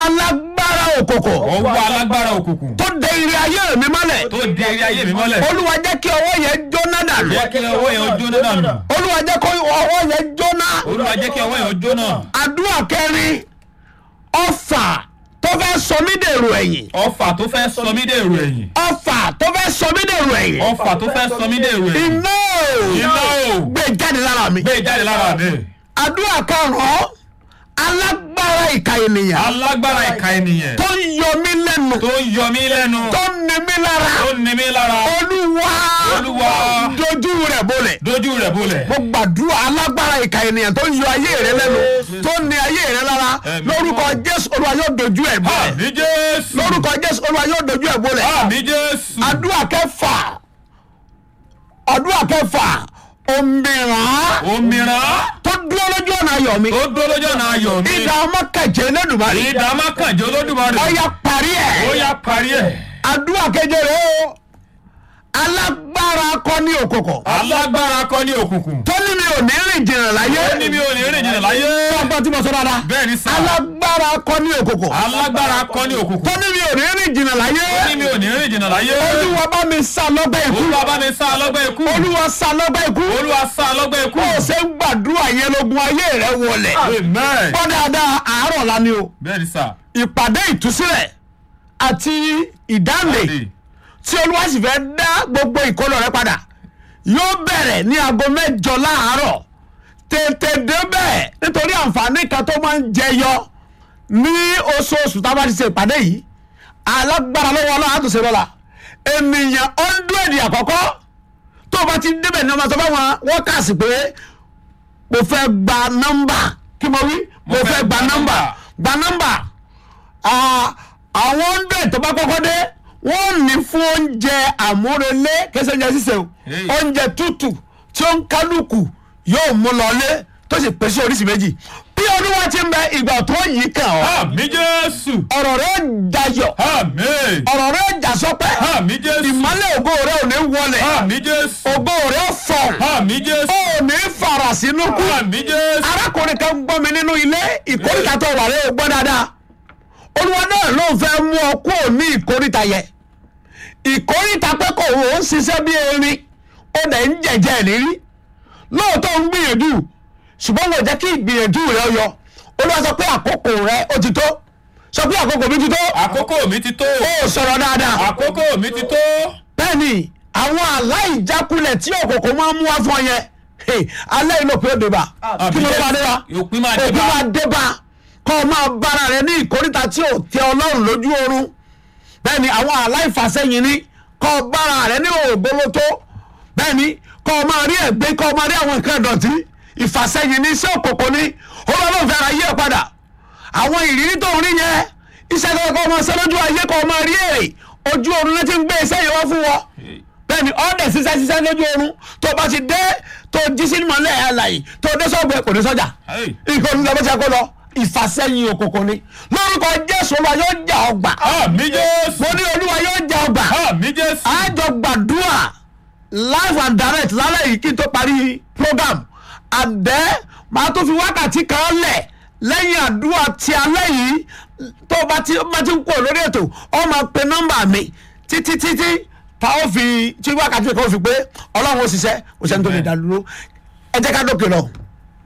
alágbára òkòkò ọwọ́ alágbára òkùnkùn tó de ire ayé mi mọ́lẹ̀ tó di eré ayé mi mọ́lẹ̀ olúwa jẹ́ kí ọwọ́ yẹn jóná dànù jẹ́ kí ọwọ́ yẹn ó jóná dànù olúwa jẹ́ kí ọwọ́ yẹn jóná olúwa jẹ́ kí ọwọ́ yẹn ó jóná àdúrà kẹrin ọfà tó fẹ́ sọ mí dèrò ẹ̀yìn ọfà tó fẹ́ sọ mí dèrò ẹ̀yìn ọfà tó fẹ́ sọ mí dèrò ẹ̀yìn ọfà tó fẹ́ sọ mí dèrò ẹ̀yìn iná iná o gbé jáde lára mi gbé jáde lára mi àdúrà karùn-ún alágbára ìka ènìyàn alágbára ìka ènìyàn tó ń yọ mí lẹ́nu tó ń yọ mí lẹ́nu tó ń ní mí lára tó ń ní mí lára olúwa Olúwa. dojú rẹ̀ bolẹ̀ dojú rẹ̀ bolẹ̀ mo gbàdúrà alágbára ìka ènìyàn tó ń yọ ayé rẹ lẹ́nu tó ń ní ayé rẹ lára Ẹ̀mí lórúkọ jésù olúwa yóò dojú ẹ̀ bolẹ̀ àmì jésù lórúkọ jésù olúwa yóò dojú ẹ̀ bolẹ̀ àmì jésù àdúrà kẹfà àdúrà kẹfà òmìrán òmìrán tó dúró lójú ọ̀nà ayọ̀ mi tó dúró lójú ọ̀nà ayọ̀ mi ìdá ọmọ kẹjẹ lẹ́dùnmárí ìdá mákànjẹ́ olódùmarè ọ̀ya parí ó ẹ̀ yá parí ẹ̀ àdúrà keje rẹ o alágbára akọni òkòkò alágbára kọ́ ní òkùnkùn tó ní mi ò ní rìn jìnnà láyé ó ní mi ò ní rìn jìnnà láyé ọgbọ́n tí mo sọ dáadáa bẹ́ẹ̀ ni sà alágbára akọni òkòkò alágbára kọ́ ní òkùnkùn tó ní mi ò ní rìn jìnnà láyé ó ní mi ò ní rìn jìnnà láyé olúwa bá mi sá lọ́gbẹ́ ikú olúwa bá mi sá lọ́gbẹ́ ikú olúwa sá lọ́gbẹ́ ikú olúwa sá lọ́gbẹ́ ikú bó o ṣe ń gbàdúrà yẹn lógun ayé rẹ wọlẹ̀ amen gbọ́ dáadáa àárọ̀ la ni o bẹ́ẹ̀ ni sà ìpàdé ìtúsílẹ̀ àti ìdáǹdè tí olúwa sì fẹ́ dá gbogbo ìkólọ rẹ padà yóò bẹ̀rẹ̀ ní aago mẹ́jọ láàárọ̀ tètè débẹ̀ nítorí àǹfààní kan tó máa ń jẹyọ ní oṣooṣù tá a bá ti ṣe ìpàdé yìí alágbára lọ́wọ́ ọlọ́run àtúnṣe lọ́la ènìyàn ọ́ndúrẹ́dì àkọ́kọ́ tó o bá ti débẹ̀ ní ọmọ sọ fún wọn wọ́n kà sí pé mo fẹ́ gba nọ́mbà kí mo wí mo fẹ́ gba nọ́mbà gba nọ́mbà Ah, àwọn oúnjẹ tó bá kọ́kọ́ dé wọ́n ní fún oúnjẹ àmúrelé kẹsẹ̀ oúnjẹ sísè o Hey. oúnjẹ tútù tí ó ń kálukú yóò mú lọlé tó sì pèsè oríṣi méjì bí olúwa ti ń bẹ ìgbà tó yìí kàn ọ́ àmì jésù ọ̀rọ̀ rẹ̀ dayọ̀ àmì ọ̀rọ̀ rẹ̀ jàsọ́pẹ́ àmì jésù ìmọ́lẹ̀ ògo rẹ̀ ò ní wọlẹ̀ àmì jésù ògo rẹ̀ fọ̀ àmì jésù ó ní fara sínú kú àmì jésù arákùnrin kan gbọ́ mi nínú ilé ìkórìtà tó wà lẹ́yìn gbọ́ dáadáa olúwa náà ló ń fẹ́ mú ọ kúrò ní ìkórìtà yẹn ìkórìtà pé kò wò ó ń ṣiṣẹ́ bí erin ó dẹ̀ ń jẹ̀jẹ̀ ìrírí lóòótọ́ ń gbìyànjú ṣùgbọ́n wọ́n jẹ́ kí ìgbìyànjú rẹ yọ olúwa sọ pé àkókò rẹ ó ti tó sọ pé àkókò mi ti tó àkókò mi ti tó ó sọ̀rọ̀ dáadáa àkókò mi ti tó bẹ́ẹ̀ni àwọn aláìjákulẹ̀ tí òkòkò máa ń mú wá fún ọ yẹn hey, alẹ́ ìlò pé ó dé bá kí ló bá dé bá òpin máa dé òbí bá máa dé bá kọ́ ọ máa bára rẹ ní ìkórìtà tí ò tẹ ọlọ́run lójú oorun bẹ́ẹ̀ni àwọn aláìfàsẹ́yìn ní kọ́ ọ bára rẹ ní ògbólótó bẹ́ẹ̀ni kọ́ ọ máa rí ẹ̀gbẹ́ kọ́ ọ máa rí àwọn nǹkan ìdọ̀tí ìfàsẹ́yìn ní iṣẹ́ òkòkò ní olólùfẹ́ fẹ́ ara yí ẹ̀ padà àwọn ìrírí tó ń rí yẹn iṣẹ́ tó kọ́ ọ máa ṣe lójú ayé kọ́ ọ máa rí èrè ojú oorun ló ti ń gbé iṣẹ́ yẹn wá fún wọn bẹ́ẹ̀ni ọ̀dẹ̀ ṣiṣẹ́ ṣiṣẹ́ lójú oorun tó bá ti dé tó jí sí mọ́lẹ̀ àlàyé tó dé sọ́ọ̀bù ẹ̀ kò ní sọ́jà Hey. nǹkan oníṣẹ́ bó ṣe kó lọ ìfàsẹ́yìn òkùnkùn ni lórúkọ jésù olúwa yóò jà ọgbà àmì jésù mo ní olúwa yóò jà ọgbà àmì jésù àjọ gbàdúrà live and direct lálẹ́ yìí kí n tó parí program àdẹ́ máa tó fi wákàtí kan lẹ̀ lẹ́yìn àdúrà ti alẹ́ yìí tó bá ti bá ti ń kú lórí ètò ọ máa pe nọ́mbà mi títí títí tá ó fi tí wákàtí kan fi pé ọlọ́run ó ṣiṣẹ́ òṣèlú tó lè dá dúró ẹ jẹ́ ká dókè lọ.